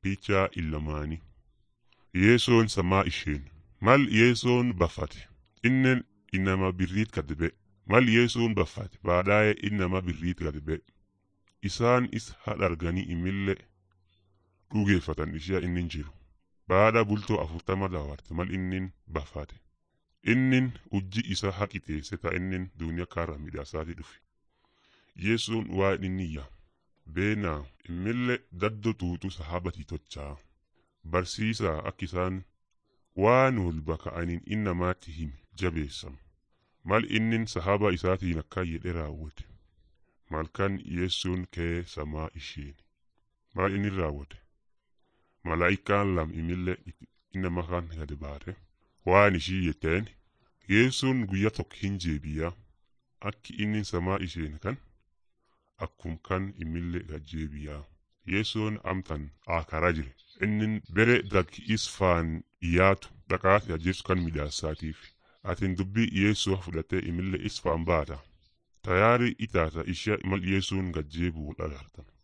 Picha illamaanii. Yeesoon samaa isheen. Mal yeesoon baffate. Innen inama birriit gad ba'e. Mal yeesoon baffate. Baadhaa'ee innama birriit gad ba'e. Isaan is hadharganii imillee dhugeeffatan ishee innin jiru. Baadha bultoo afurtama daawwarte mal innin baffate. Innin hojii isa haqiteesse ta innin duuniyaa kaarra midhaasaati dhufe. Yeesoon waa inni yaa. Beenaa immillee daddo tuutu sahabati tochaa. Barsiisaa akka isaan waan wal baka'aniin innamaatti himi jabeessan. Mal innin sahaba isaatiin akka jedhe raawwate. Malkan yeessuun kee samaa isheen. Maal inni raawwate? Malaa'ikaan lam imillee innama kan gad baate. Waan ishii jetteen yeessuun guyyaa tokko hin jeebiyaa. Akki inni samaa isheen kan akkum kan imillee gajjeebiyaa. Yeessoon amtan akaraa jire. Innin bere dakki isfaan dhiyaatu dhaqaati ajjeesu kan midhaasaatiif. Atin dubbii yeessoo fudhattee imillee isfaan baata. Tayaari itaata ishee mal yeessuun gajjeebuu dhalartan.